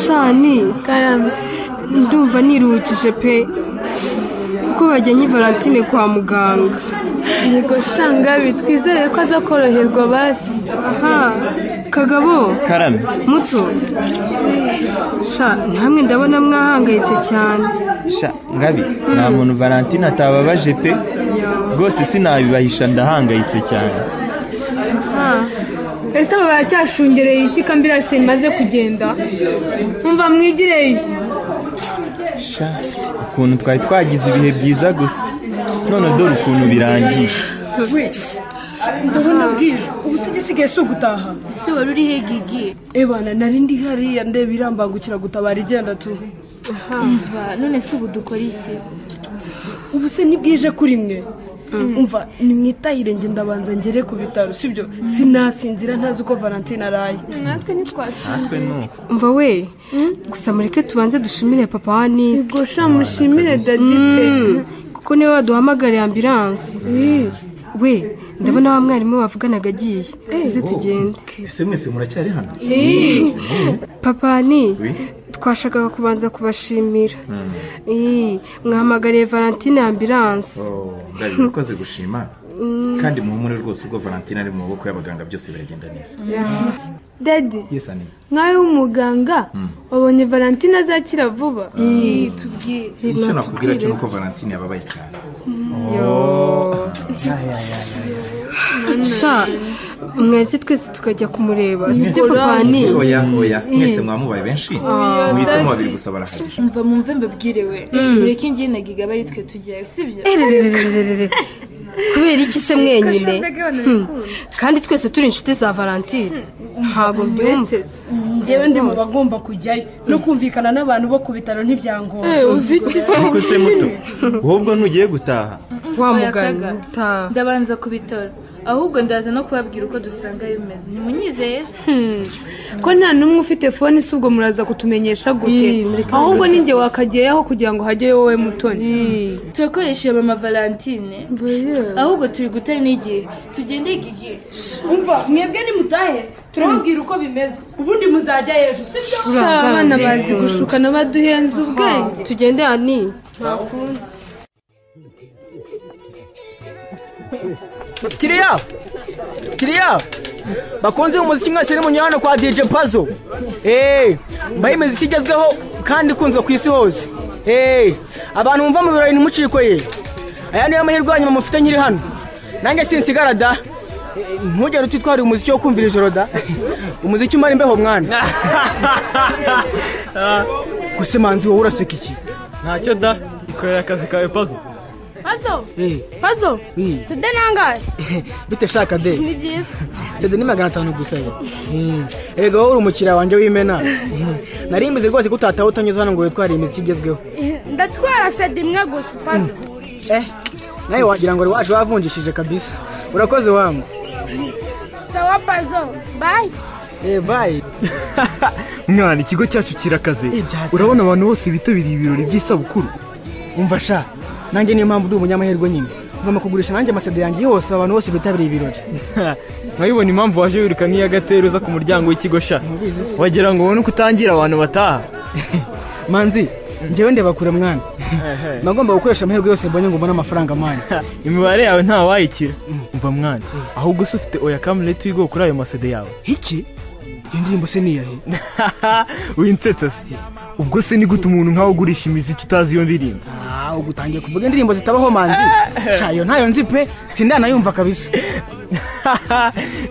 shani karame ndumva niruhukije pe kuko bajyanye Valentine kwa muganga Yego shangabi twizere ko aza koroherwa basi. aha kagabo karame muto sha namwe ndabona mwahangayitse cyane sha ngabi nta muntu valentine atababaje pe rwose sinabibahisha ndahangayitse cyane Ese aba baracyashungereye iki kambirase maze kugenda? Umva mwigireyo. sha ukuntu twari twagize ibihe byiza gusa none dore ukuntu birangiye we ndabona bwije ubu se igisigaye si ugutaha se wari urihe gigi ebana nari ndi hariya ndeba irambangukira gutabara igenda tu mva none se ubu dukora iki ubu se ni bwije kuri mwe umva nimwitahire njye ndabanza ngere ku bitaro sibyo sinasinzira ntazi uko valentine araye Natwe ntitwasinze. natwe nuko umva we gusa mureke tubanze dushimire papa wa Nick Yego sha mushimire dadi pe. kuko niwe waduhamagariye ambilanse we ndabona wa mwarimu bavuganaga agiye uze tugende ese mwese muracyari hano papa ni twashakaga kubanza kubashimira Ii, mwahamagariye valentine ambilanse ndabizi mukoze gushima kandi muhumure rwose ubwo valentine ari mu maboko y'abaganga byose biragenda neza Dadi yes ani nkawe w'umuganga wabonye Valentine azakira vuba. icyo nakubwira cyo nuko valentine yababaye cyane sha mwese twese tukajya kumureba sibyo Mwese- papa ni oya oya mwese mwamubaye benshi muhitamo babiri gusa barahagije mva mwumve mbabwire we mureke njye na giga bari twe tujyayo sibyo Ererererererere. kubera iki se mwenyine Hmm. kandi twese turi inshuti za valentine ntabwo mbyumva njyewe ndi mu bagomba kujyayo no kumvikana n'abantu bo ku bitaro ntibyangora ariko se muto ahubwo ntugiye gutaha wa Oya, mugani kaga. utaha ndabanza ku bitaro ahubwo ndaza no kubabwira uko dusanga bimeze ntimunyizeye se ko nta n'umwe ufite fone si ubwo muraza kutumenyesha gute Ii, mureke ahubwo ni njye wakagiyeho kugira ngo hajyeyo wowe mutoni Ii. turakoresheje mama valentine ahubwo turi guta n'igihe tugende gigi umva mwebwe nimutahe turababwira uko bimeze ubundi muzajya ejo sibyo Sha, abana bazi gushukana baduhenze ubwenge tugende ani kiriya kiriya bakunze umuziki mwese ni hano kwa DJ Pazo eee mbaho imiziki igezweho kandi ikunzwe ku isi hose eee abantu mumva mu birori ntimucikoye aya niyo mahirwe ya nyuma mufite nyiri hano nanjye sinsigara da Eh, ntugere utitwarira umuziki wo kumvira ijoro da umuziki umara imbeho mwana gusa manzi wowe uraseka iki ntacyo da ikorera akazi kawe pazo Eh, pazo eh, sida nangahe bite shaka de ni byiza Sede ni magana atanu gusa ye. Erega wowe uri umukiriya wanjye w'imena. Nari mbizi rwose ko utataha utanyuze hano ngo witware imiziki igezweho. ndatwara sida imwe gusa pazo Eh, nawe wagira ngo uri waje wavunjishije kabisa. Urakoze wangu. sawa pazo bayi Eh, bye. mwana ikigo cyacu kirakaze Ibyatsi. urabona abantu bose bitabiriye ibirori by'isabukuru Umva sha, nanjye niyo mpamvu ndi umunyamahirwe nyine. Ngomba kugurisha nanjye amasede yanjye yose abantu bose bitabiriye ibirori. nkabibona impamvu waje wiruka nk'iya gatera uza ku muryango w'ikigo sha Ntubizi se. wagira ngo ubone uko utangira abantu bataha Manzi, njyewe ndeba kure mwana. Nagomba gukoresha amahirwe yose mbonye ngo mbone amafaranga manya. imibare yawe nta wayikira umva mwana ahubwo se ufite oya kamere tuyigwe kuri ayo masede yawe Iki? Iyo ndirimbo se ni iyahe? winsetse se ubwo se ni gute umuntu nkawe ugurisha imiziki utazi iyo ndirimbo Ah, ubu utangiye kuvuga indirimbo zitabaho manzi shayo ntayo nzi pe sindanayumva kabisa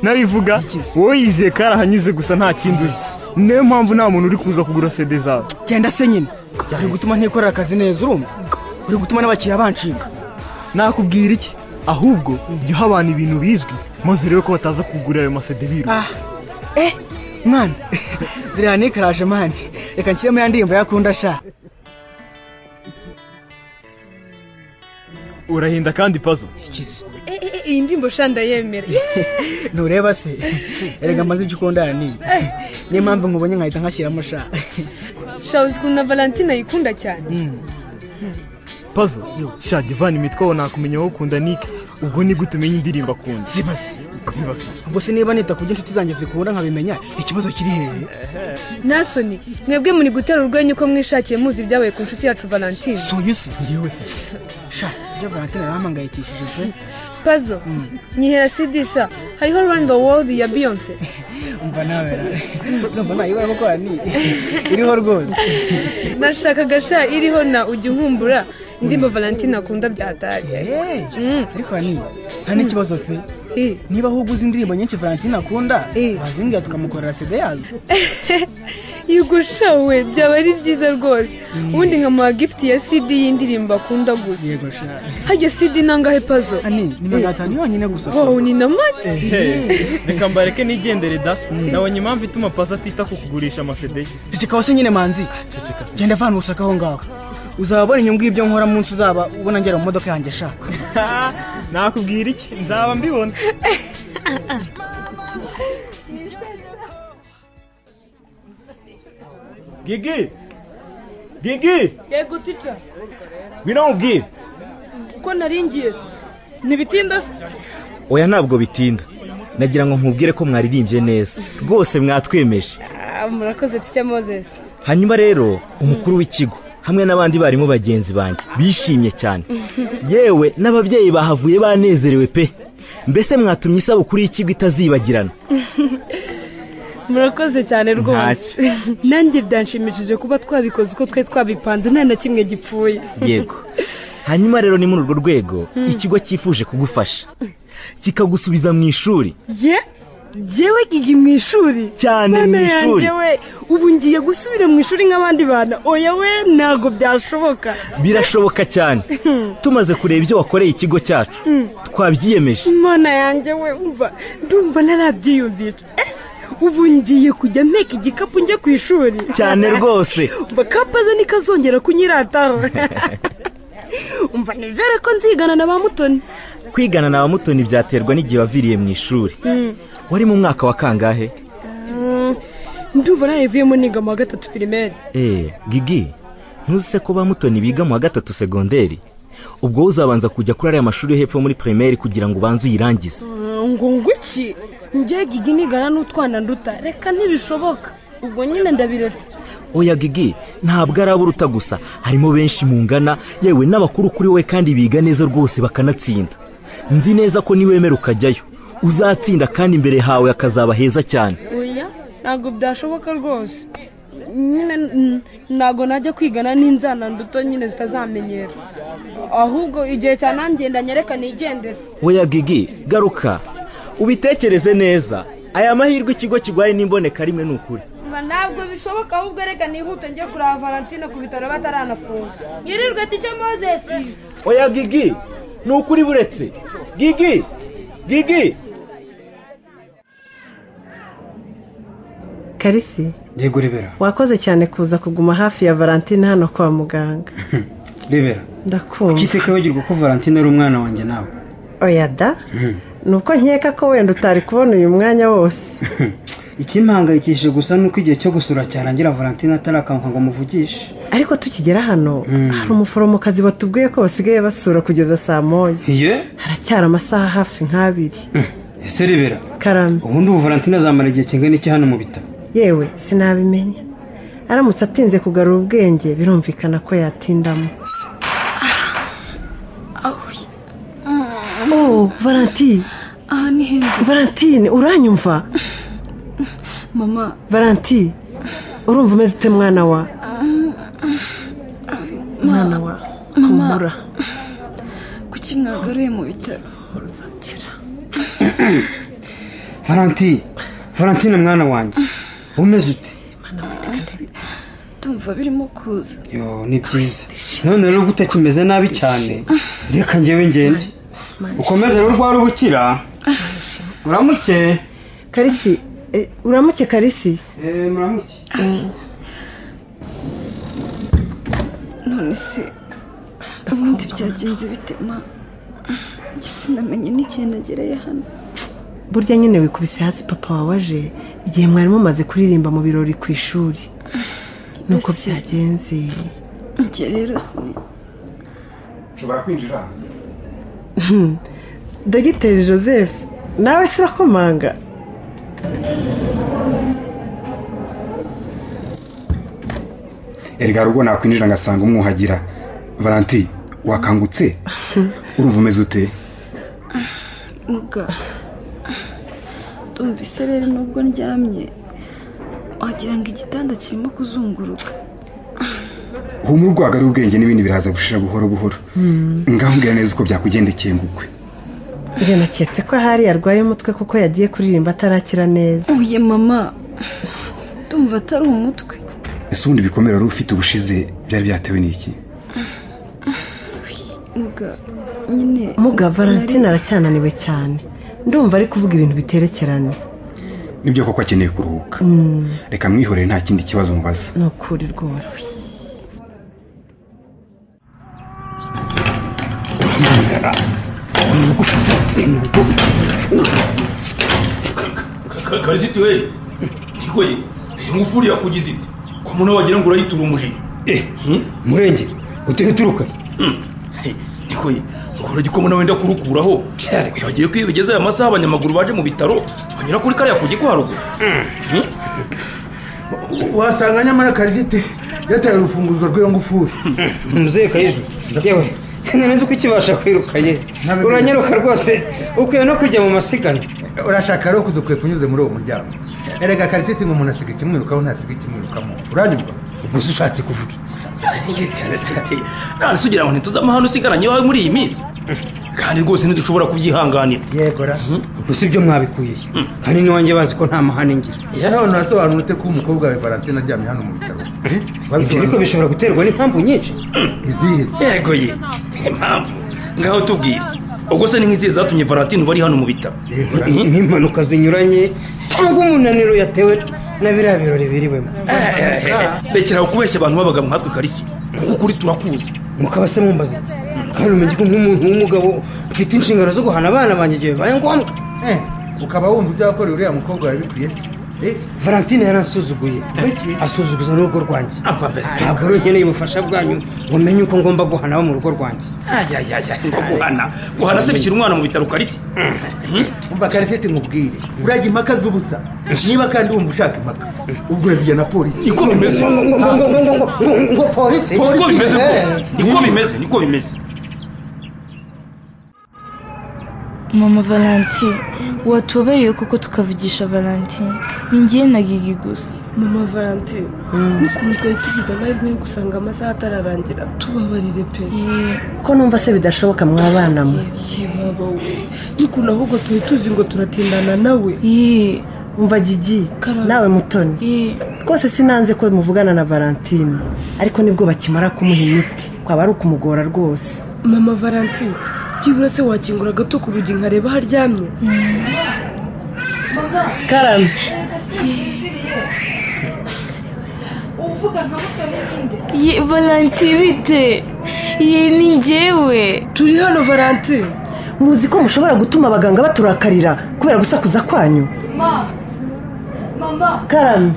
nabivuga wowe yizeye ko arahanyuze gusa nta kindi uzi niyo mpamvu nta muntu uri kuza kugura sede zawe genda se nyine uri gutuma ntikorera akazi neza urumva uri gutuma n'abakiriya banshinga nakubwira iki ahubwo jya uha abantu ibintu bizwi maze urebe ko bataza kugura ayo masede biru ah eh mwana biriya nikaraje mani reka nshyiremo ya ndirimbo yakunda sha urahinda kandi pazo iyi ndirimbo shanda yemera ntureba se erega maze ibyo ukunda ya niyi niyo mpamvu nkubonye nkahita nkashyiramo sha shawuzi ukuntu na valentine ayikunda cyane pazo shajya ivana imitwe aho nakumenya wowe ukunda nike ubwo ni gute umenya indirimbo akunda zibase zibase ubwo se niba nita ku by'inshuti zanjye zikunda nkabimenya ikibazo kiri hehe nasoni mwebwe muri gutera urwenya uko mwishakiye muzi ibyabaye ku nshuti yacu valentine suyu se ngewe se sha ibyo valentine yarampangayikishije pe pazo nyihera sidisha hariho run the world ya beyonce umva nawe ra. urumva nayibona kuko ni iriho rwose nashakaga sha iriho na ujya unkumbura indirimbo valentine akunda byatari Eh, ariko ni nta n'ikibazo pe niba aho uguze indirimbo nyinshi valentine akunda Eh. wazimbwira tukamukorera sida yazo yugushawe byaba ari byiza rwose ubundi nkamuha gifuti ya sidi y'indirimbo akunda gusa yego sha hajya sidi nangahe pazo ani ni magana atanu yonyine gusa wowe ni na make reka mbareke nigendere da ndabonye impamvu ituma pasi atita ku kugurisha amasede ye ceceka se nyine manzi genda vana ubusaka aho ngaho uzaba ubona inyungu y'ibyo nkora munsi uzaba ubona ngera mu modoka yanjye shaka nakubwira iki nzaba mbibona gigi gigi yego tica ngwino nkubwire ko naringiye se ntibitinda se oya ntabwo bitinda nagira ngo nkubwire ko mwaririmbye neza rwose mwatwemeje Ah, murakoze tica moses hanyuma rero umukuru w'ikigo hamwe n'abandi barimu bagenzi banjye bishimye cyane yewe n'ababyeyi bahavuye banezerewe pe mbese mwatumye isabukuru y'ikigo itazibagirana murakoze cyane Ntacyo. rwose nanjye byanshimishije kuba twabikoze uko twari twabipanze nta na kimwe gipfuye yego hanyuma rero ni muri urwo rwego ikigo cyifuje kugufasha kikagusubiza mu ishuri ye yewe gigi mu ishuri Cyane Mana mu ishuri. yanjye we ubu ngiye gusubira mu ishuri nk'abandi bana oya we ntabwo byashoboka birashoboka cyane tumaze kureba ibyo wakoreye ikigo cyacu twabyiyemeje mana yanjye we umva ndumva narabyiyumvisha Eh, ubu ngiye kujya mpeka igikapu njye ku ishuri cyane rwose umva kapaze ntikazongera kunyirataho umva nizere ko nzigana na ba mutoni kwigana na bamutoni byaterwa n'igihe waviriye mu ishuri wari mu mwaka wa kangahe ndumva narivuyemo niga mu wa gatatu pirimeri eee gigi ntuzi se ko bamutoni biga mu wa gatatu segonderi ubwo wowe uzabanza kujya kuri ariya mashuri yo hepfo muri pirimeri kugira ngo ubanze uyirangize ngo nguki njye gigi nigana n'utwana nduta reka ntibishoboka ubwo nyine ndabiretse oya gigi ntabwo ari abo uruta gusa harimo benshi mungana yewe n'abakuru kuri we kandi biga neza rwose bakanatsinda nzi neza ko niwemera ukajyayo uzatsinda kandi imbere hawe hakazaba heza cyane oya ntabwo byashoboka rwose nyine n- ntabwo najya kwigana n'inzana nduto nyine zitazamenyera ahubwo igihe cyanangenda nyereka nigendera oya gigi garuka ubitekereze neza aya mahirwe ikigo kiguhaye n'imboneka rimwe ni ukuri ntabwo bishoboka ahubwo reka nihute njye kureba valentine ku bitaro bataranafunga yirirwe tike mozesi oya gigi ni ukuri buretse gigi gigi karisi yego rebera wakoze cyane kuza kuguma hafi ya valentine hano kwa muganga rebera ndakumva iteka wigirwa ko valentine ari umwana wanjye nawe oya da ni uko nkeka ko wenda utari kubona uyu mwanya wose ikimpangayikishije gusa ni uko igihe cyo gusura cyarangira valentine atarakamuka ngo muvugishe ariko tukigera hano hari umuforomokazi batubwiye ko basigaye basura kugeza saa moya iye haracyari amasaha hafi nk'abiri ese rebera karame ubundi ubu valentine azamara igihe kingana iki hano mu bitaro yewe sinabimenya aramutse atinze kugarura ubwenge birumvikana ko yatindamo oh valentine aha ni heza valentine uranyumva mama valentine urumva umeze ute mwana wa mwana wa humura kuki mwagaruye mu bitaro valentine valentine mwana wanjye umeze ute ndumva birimo kuza yo ni byiza none rero gute kimeze nabi cyane reka ngewe ngende ukomeze rero urwara ubukira uramuke karisi eh, uramuke karisi Eh, muramuke none se ubundi byagenze bite ma sinamenye n'igihe nagereye hano burya nyine wikubise hasi papa wawe aje igihe mwari mumaze kuririmba mu birori ku ishuri nuko Mbese- byagenze njye rero sini nshobora kwinjira dogiteri joseph nawe si urakomanga erega rugo nakwinjira ngasanga umwuhagira valanti wakangutse urumva umeze ute muga ndumva isereri nubwo ndyamye wagira ngo igitanda kirimo kuzunguruka humura urwagari ubwenge n'ibindi biraza gushira buhoro buhoro Hmm. ngaho mbwira neza uko byakugendekeye ngukwe njye naketse ko hari arwaye umutwe kuko yagiye kuririmba atarakira neza uye mama ndumva atari umutwe ese ubundi ibikomere wari ufite ubushize byari byatewe n'iki muga nyine muga valentine nari- aracyananiwe cyane ndumva ari kuvuga ibintu biterekeranye nibyo koko akeneye kuruhuka Mm, reka mwihorere nta kindi kibazo mubaza ni ukuri rwose karisiti we ikoye ingufuri yakugize ite ko muntu wagira ngo urayiturumuje eh murenge uteye uturuka nikoye ngo uragikoma wenda kurukuraho yagiye ko iyo bigeze aya masaha abanyamaguru baje mu bitaro banyura kuri kariya kugi kwa haruguru Hmm? wasanga nyamara karizite yataye urufunguzo rw'iyo ngufuri muzehe kayijuru yewe sinaneze uko ikibasha kwirukanye uranyaruka rwose ukwiye no kujya mu masiganwa urashaka rero kudukwepa unyuze muri uwo muryango erega karizite ngo umuntu asiga ikimwirukaho ntasiga ikimwirukamo uranyumva gusa ushatse kuvuga iki karisiti nanditse ugira ngo ntituzame hano usigaranye iwawe muri iyi minsi kandi rwose ntidushobora kubyihanganira yego ra gusa ibyo mwabikuye he? kandi n'iwanjye bazi ko nta mahane ngira ya none urasobanura ute ko umukobwa wawe valentine aryamye hano mu bitaro ibyo ariko bishobora guterwa n'impamvu nyinshi izihe yego ye impamvu ngaho tubwira ubwo se ni nk'izihe zatumye valentine uba ari hano mu bitaro n'impanuka zinyuranye cyangwa umunaniro yatewe na biriya birori biriwemo rekeraho kubeshya abantu babaga nkatwe karisi kuko ukuri turakuzi mukaba se mumbaza iki kandi umenye ko nk'umuntu w'umugabo mfite inshingano zo guhana abana banjye igihe bibaye ngombwa ukaba wumva ibyo wakoreye uriya mukobwa wawe bikwiye se valentine yaransuzuguye asuzuguza n'urugo rwanjye ntabwo rero nkeneye ubufasha bwanyu ngo menye uko ngomba guhana abo mu rugo rwanjye ayayaya ngo guhana guhana se bishyira umwana mu bitaro karisi umva kariseti nkubwire urajya impaka z'ubusa niba kandi wumva ushaka impaka ubwo urazijyana polisi niko bimeze ngo polisi niko bimeze rwose niko bimeze niko bimeze mama valentine watubereye kuko tukavugisha valentine ninjye na gigi gusa mama valentine n'ukuntu twari tugize amahirwe yo gusanga amasaha atararangira tubabarire pe ko numva se bidashoboka mwabana mwe yaba we n'ukuntu ahubwo twari tuzi ngo turatindana nawe umva gigi nawe mutoni rwose sinanze ko muvugana na valentine ariko nibwo bakimara kumuha imiti kwaba ari ukumugora rwose mama valentine byibura se wakingura gato ku rugi nkareba aho aryamye karame uvuga nka muto n'ibindi ye valentine bite ye ni njyewe turi hano valentine muzi ko mushobora gutuma abaganga baturakarira kubera gusakuza kwanyu mama mama karame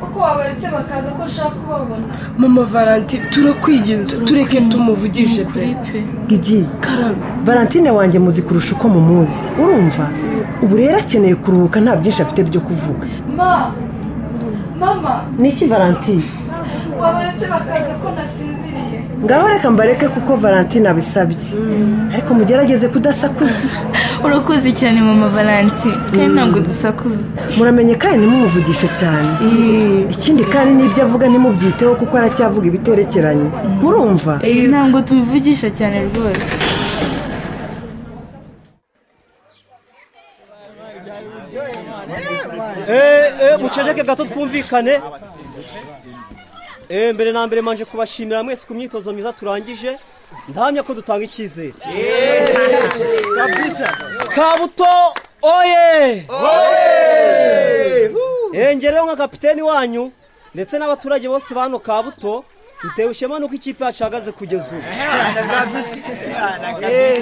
uko wabaretse bakaza ko nshaka kubabona mama valentine turakwigenza tureke tumuvugishe pe gigi karame valentine wanjye muzi kurusha uko mumuzi urumva ubu rero akeneye kuruhuka nta byinshi afite byo kuvuga ma mama niki valentine wabaretse bakaza ko nasinziriye ngaho reka mbareke kuko valentine abisabye ariko mugerageze kudasakuza urakoze cyane mama valentine kandi ntabwo dusakuza muramenye kandi ntimumuvugishe cyane ikindi kandi n'ibyo avuga ntimubyiteho kuko aracyavuga ibiterekeranye murumva ntabwo tumuvugisha cyane rwose muceceke gato twumvikane Eh, mbere na mbere manje kubashimira mwese ku myitozo myiza turangije ndahamya ko dutanga icyizere kabuto oye Eh, njye rero nka kapiteni wanyu ndetse n'abaturage bose bano kabuto dutewe ishema nuko ikipe yacu ihagaze kugeza ubu Eh,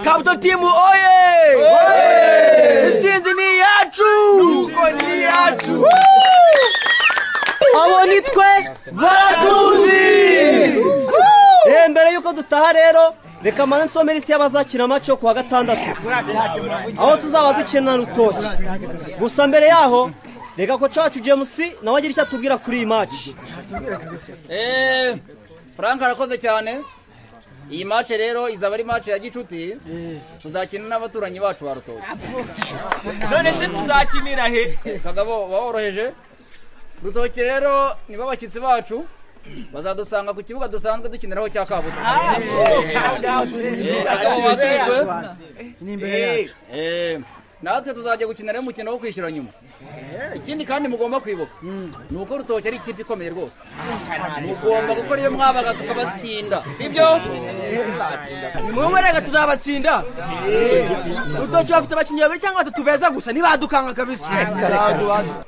kabuto timu oye intsinzi ni iyacu ni iyacu abo ni twe baratuzi Eh, mbere y'uko dutaha rero reka mpande nsomere isi y'abazakina amaci yo kuwa gatandatu aho tuzaba dukina rutoki gusa mbere yaho reka ko cacu james nawe agira icyo atubwira kuri iyi maci eee frank arakoze cyane iyi mace rero izaba ari mace ya gicuti tuzakina n'abaturanyi bacu ba rutoki none se tuzakinira he kagabo waboroheje rutoki rero nibo bashyitsi bacu bazadusanga ku kibuga dusanzwe dukiniraho cya kabuza kagabo wasubijwe Eh, natwe tuzajya gukiniraho umukino wo kwishyura nyuma ikindi kandi mugomba kwibuka ni uko rutoki ari ikipe ikomeye rwose mugomba gukora iyo mwabaga tukabatsinda sibyo mwe mwerega tuzabatsinda urutoki bafite abakinnyi babiri cyangwa batatu beza gusa ntibadukanga kabisa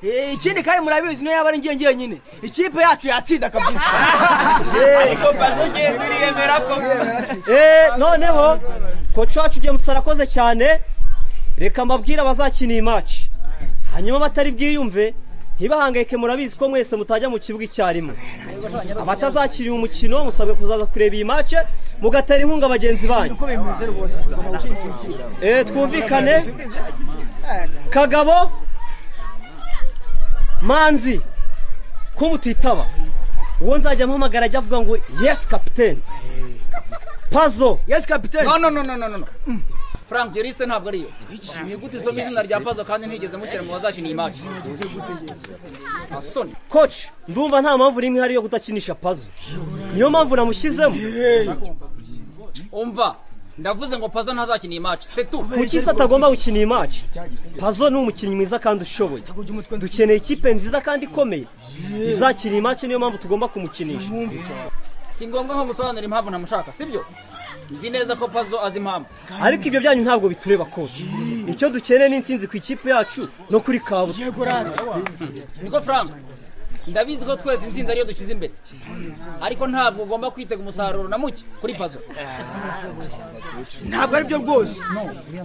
Eh, ikindi kandi murabizi niyo yaba ari ngiye ngiye nyine ikipe yacu yatsinda kabisa Ariko Pazo ugiye turiyemera ko Eh, noneho koca wacu james arakoze cyane reka mbabwire abazakina iyi maci hanyuma batari bwiyumve ntibahangayike murabizi ko mwese mutajya mu kibuga icyarimwe abatazakiriye umukino musabwe kuzaza kureba iyi maci mugatera inkunga bagenzi banyu Eh, twumvikane kagabo manzi ko mutitaba uwo nzajya mpamagara ajya avuga ngo yesi kapitene pazo yesi kapitene no no no no no no frank iyo lisite ntabwo ariyo nigute isoma izina rya pazo kandi ntigeze mukira mu bazakina iyi maci asoni koci ndumva nta mpamvu n'imwe ihari yo kudakinisha pazo niyo mpamvu namushyizemo umva ndavuze ngo pazo ntazakina iyi maci setu kuki se atagomba gukina iyi maci pazo ni umukinnyi mwiza kandi ushoboye dukeneye ikipe nziza kandi ikomeye izakina iyi maci niyo mpamvu tugomba kumukinisha si ngombwa nko gusobanura impamvu ntamushaka sibyo nzi neza ko pazo azi impamvu ariko ibyo byanyu ntabwo bitureba koci icyo dukeneye ni intsinzi ku ikipe yacu no kuri kabuza niko frank ndabizi ko twese intsinzi ariyo dushyize imbere ariko ntabwo ugomba kwitega umusaruro na muke kuri pazo ntabwo aribyo rwose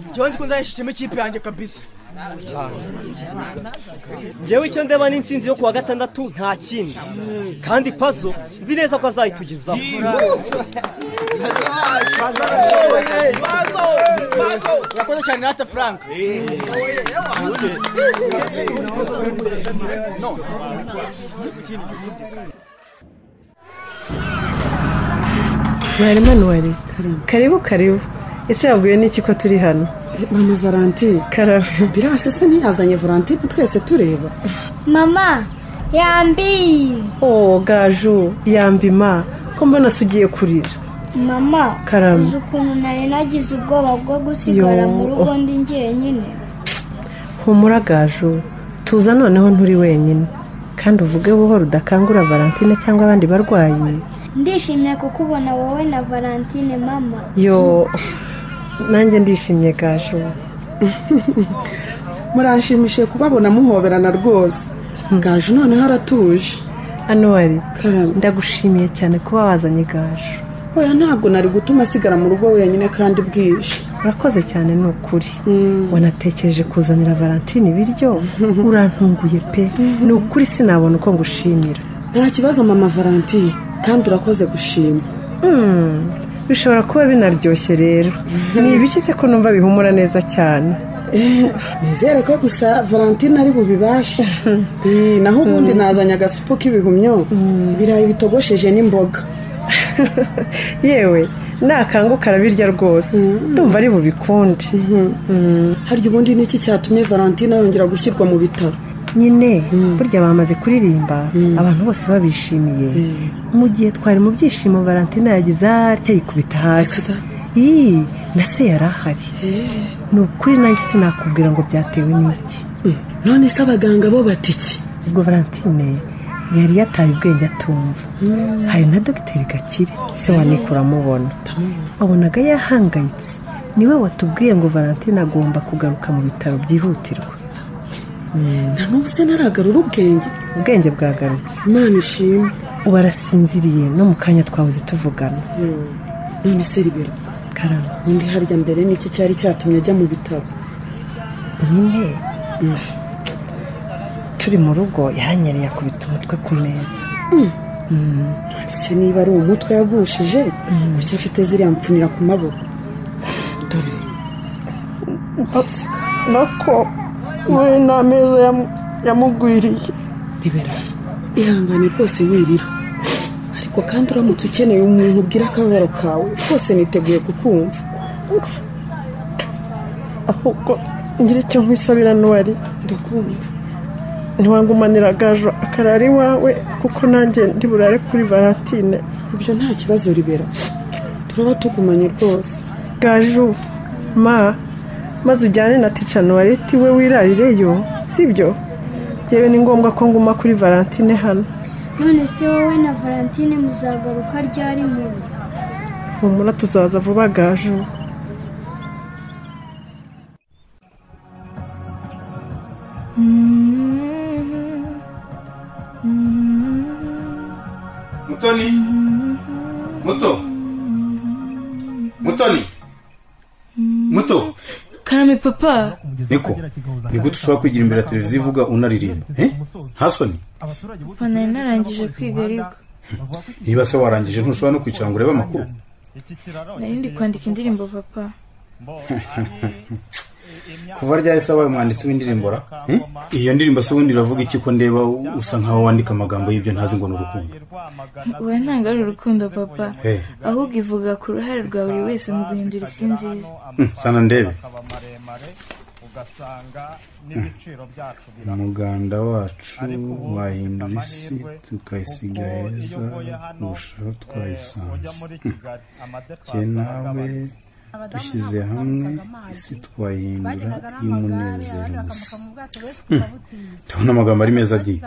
njyewe nzi ko nzayishishemo ikipe yanjye kabisa njyewe icyo ndeba ni intsinzi yo kuwa gatandatu nta kindi kandi pazo nzi neza ko azayitugezaho urakoze cyane rata frank mwarimu anuwari karibu karibu ese wabwiwe n'iki ko turi hano mama valentine karabe birasa se ntiyazanye valentine twese tureba mama yambi oh gaju yambima ko mbona se ugiye kurira mama Karame. uzi ukuntu nari nagize ubwoba bwo gusigara Yo. mu rugo ndi jyenyine humura gaju tuza noneho nturi wenyine kandi uvuge buhoro udakangura valentine cyangwa abandi barwayi ndishimye kukubona wowe na valentine mama yo nanjye ndishimye gaju muranshimishije kubabona muhoberana rwose gaju noneho aratuje anuwari ndagushimiye cyane kuba wazanye gaju oya ntabwo nari gutuma asigara mu rugo wenyine kandi bwije urakoze cyane ni ukuri wanatekereje kuzanira valentine ibiryo urantunguye pe ni ukuri sinabona uko ngushimira nta kibazo mama valentine kandi urakoze gushima Hmm, bishobora kuba binaryoshye rero ni ibiki se ko numva bihumura neza cyane nizere ko gusa valentine ari bubibashe Eh, naho ubundi nazanye agasupu k'ibihumyo ibirayi bitogosheje n'imboga yewe nakanguka arabirya rwose ndumva ari bubikunde harya ubundi niki cyatumye valentine yongera gushyirwa mu bitaro nyine burya bamaze kuririmba abantu bose babishimiye mu gihe twari mu byishimo valentine yagize atya yikubita hasi iyi na se yari ahari ni ukuri nanjye sinakubwira ngo byatewe n'iki none se abaganga bo bati iki ubwo valentine yari yataye ubwenge atumva hari na dogiteri gakire se wa Nick uramubona wabonaga yahangayitse niwe watubwiye ngo valentine agomba kugaruka mu bitaro byihutirwa na n'ubu se naragarura ubwenge ubwenge bwagarutse imana ishimwe ubu arasinziriye no mu kanya twahoze tuvugana none se ribero karama undi harya mbere niki cyari cyatumye ajya mu bitaro nyine turi mu rugo yaranyereye akubita umutwe ku meza ese niba ari umutwe yagushije kuki afite ziriya mpfunira ku maboko dore nako we n'ameza yamu- yamugwiriye ribera ihangane rwose wirira ariko kandi uramutse ukeneye umuntu ubwira akababaro kawe rwose niteguye kukumva ahubwo ngira icyo nkwisabira n'uwari ndakumva ntiwangumanira agajo akarara iwawe kuko nanjye ndi burare kuri valentine ibyo nta kibazo ribera turaba tugumanye rwose gaju ma maze ujyane na tica nuwareti we wirarireyo sibyo yewe ni ngombwa ko nguma kuri valentine hano none se wowe na valentine muzagaruka ryari mu humura tuzaza vuba gaju mutoni muto mutoni muto karame papa niko ni gute ushobora kwigira imbere ya televiziyo ivuga unaririmba eh? ntasoni papa nari narangije kwiga ariko niba se warangije ntushobora no kwicara ngo urebe amakuru nari ndi kwandika indirimbo papa kuva ryahise se wabaye umwanditsi w'indirimbo ra Eh? iyo ndirimbo se ubundi iravuga iki ko ndeba usa nkaho wandika amagambo y'ibyo ntazi ngo ni urukundo oya ntabwo ari urukundo papa Eh, ahubwo ivuga ku ruhare rwa buri wese mu guhindura isi nziza hmm, sana ndebe umuganda wacu wahindura isi tukayisiga heza kurushaho twayisanze jye nawe dushyize hamwe isi twayihindura y'umunezero gusa ndabona amagambo ari meza agiye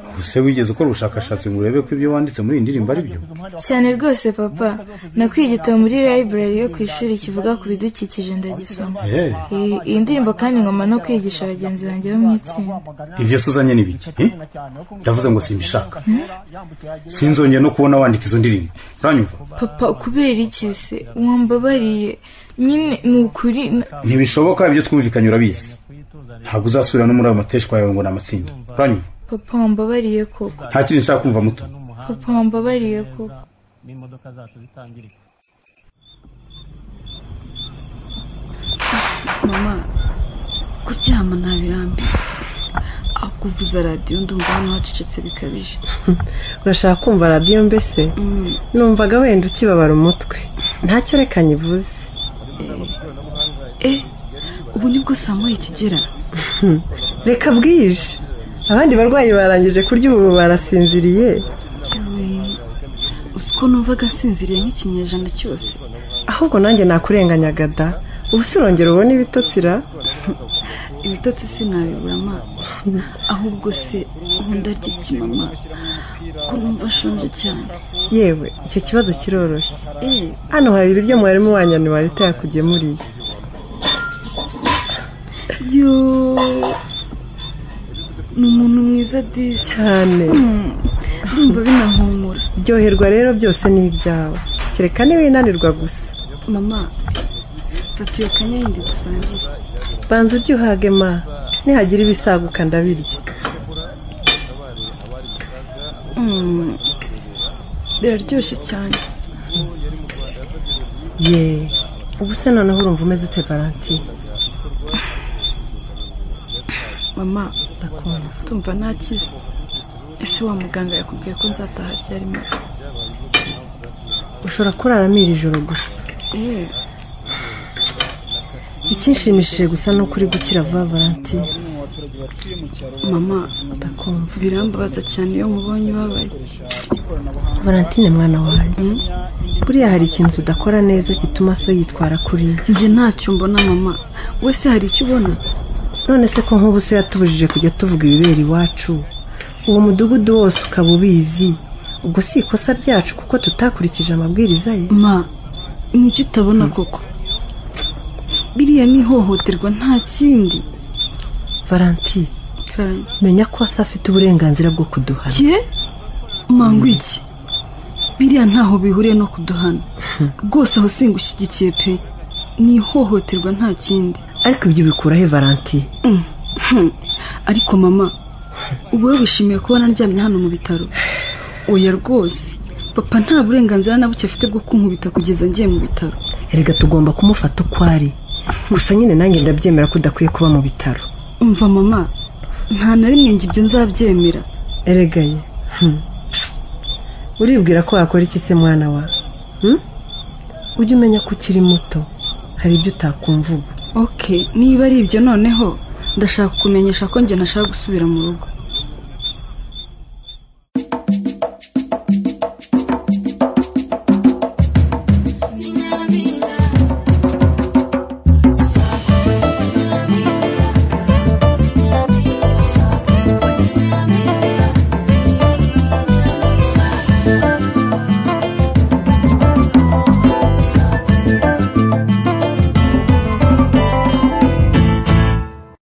ubuse wigeze ukora ubushakashatsi ngo urebe ko ibyo wanditse muri iyi ndirimbo ari byo cyane rwose papa nakwiye igitabo muri library yo ku ishuri kivuga ku bidukikije ndagisoma Eh. Iyi- iyi ndirimbo kandi ngoma no kwigisha bagenzi banjye bo mu itsinda ibyo se uzanye ni biki eh? ndavuze ngo simbishaka sinzongeye no kubona wandika izo ndirimbo uranyumva papa kubera iki se wambabariye nyine ni ukuri na- ntibishoboka ibyo twumvikanye urabizi ntabwo uzasubira no muri ayo mateshwa yawe ngo ni amatsinda uranyumva papa wambabariye koko nta kindi nshaka kumva muto papa wambabariye koko n'imodoka zacu zitangirika mama kuryama ntabirambi akuvuza radiyo ndumva hano hacecetse bikabije urashaka kumva radiyo mbese numvaga wenda ukibabara umutwe ntacyo reka nyivuze eh ubu nibwo saa moya ikigera Hmm. reka bwije abandi barwayi barangije kurya ubu barasinziriye uzi ko numvaga nsinziriye nk'ikinyejana cyose ahubwo nanjye nakurenganyaga da ubu se urongera ubona ibitotsira ibitotsi sinabibura ma ahubwo se ubundi arya iki mama ko numva ashonje cyane yewe icyo kibazo kiroroshye eh hano hari ibiryo mwarimu wanyu niwarita yakugemuriye yo ni umuntu mwiza disi cyane ndumva binahumura byoherwa rero byose ni ibyawe kereka niwinanirwa gusa mama fata iyo kanyayindi dusangire banza urye uhage ma nihagira ibisaguka ndabirya Mm, biraryoshye cyane ye ubu se noneho urumva umeze ute valentine mama ndakumva tumva ntakize ese wa muganga yakubwiye ko nzataha ryari mama ushobora kuraramo iri joro gusa eh ikinshimishije gusa ni uko uri gukira vuba valentine mama ndakumva birambabaza cyane iyo mubonye ubabaye valentine mwana wanjye buriya hari ikintu tudakora neza gituma so yitwara kuriya njye ntacyo mbona mama wese hari icyo ubona none se ko nk'ubu so yatubujije kujya tuvuga ibibera iwacu uwo mudugudu wose ukaba ubizi ubwo si ikosa ryacu kuko tutakurikije amabwiriza ye ma ni icyo utabona koko biriya ni ihohoterwa nta kindi valanti karame menya ko wasi afite uburenganzira bwo kuduhana kiye mangu iki biriya ntaho bihuriye no kuduhana rwose aho singushyigikiye pe ni ihohoterwa nta kindi ariko ibyo ubikura he valanti Mm. Hmm. ariko mama ubu we wishimiye kuba naryamye hano mu bitaro oya rwose papa nta burenganzira na buke afite bwo kunkubita kugeza ngiye mu bitaro erega tugomba kumufata uko ari gusa nyine nanjye ndabyemera ko udakwiye kuba mu bitaro umva mama nta na rimwe ngo ibyo nzabyemera erega ye hmm. uribwira ko wakora iki se mwana wa hmm? ujye umenya ko ukiri muto hari ibyo utakumvuga ok niba ari ibyo noneho ndashaka kumenyesha ko njye ntashaka gusubira mu rugo